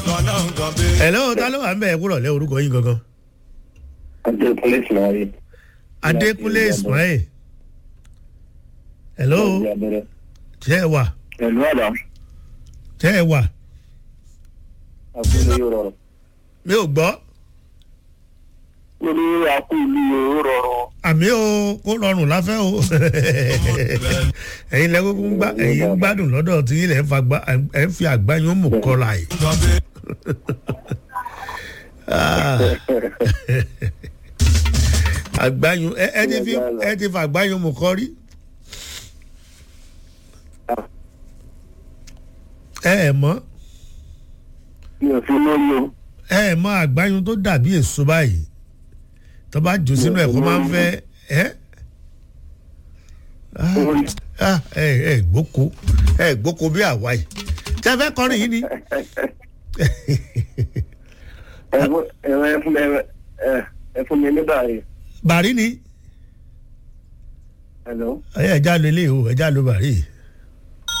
hello ta ló wà ń bẹ̀ ẹ́ kúrọ̀ lẹ́ orúkọ yín gangan. adékúnlé ismail. adékúnlé ismail. hello ṣé ẹ wà ẹ̀lú àdá ṣé ẹ wà àkúlé yóò rọrùn. mi ò gbọ́ lórí àkúlé yóò rọrùn. àmì o kó rọrùn láfẹ́ o ẹ̀yin lẹ́kọ̀ọ́ ń gbá ẹ̀yin ń gbádùn lọ́dọ̀ tí ilẹ̀ ń fa gbá ẹ̀ ń fi àgbáyún mú kọ́ra yìí. Ah. àgbáyún ẹ ẹ ti fi ẹ ti fa àgbáyún mú kọ́ rí. ẹ ẹ mọ̀ mi ò fi lóyún. ẹ ẹ mọ̀ àgbáyún tó dàbí èso báyìí tó bá jù sínú ẹ̀kọ́ máa ń fẹ́ ẹ́ Ah, ẹ ẹ gbóko ẹ gbóko bí àwa yìí tẹ fẹ́ kọrin yìí ni ẹ fún ẹ fún ẹ ẹ fún mi nígbà yìí. bàrí ni hello. ẹ ẹ já lo ilé o ẹ já lo bàrí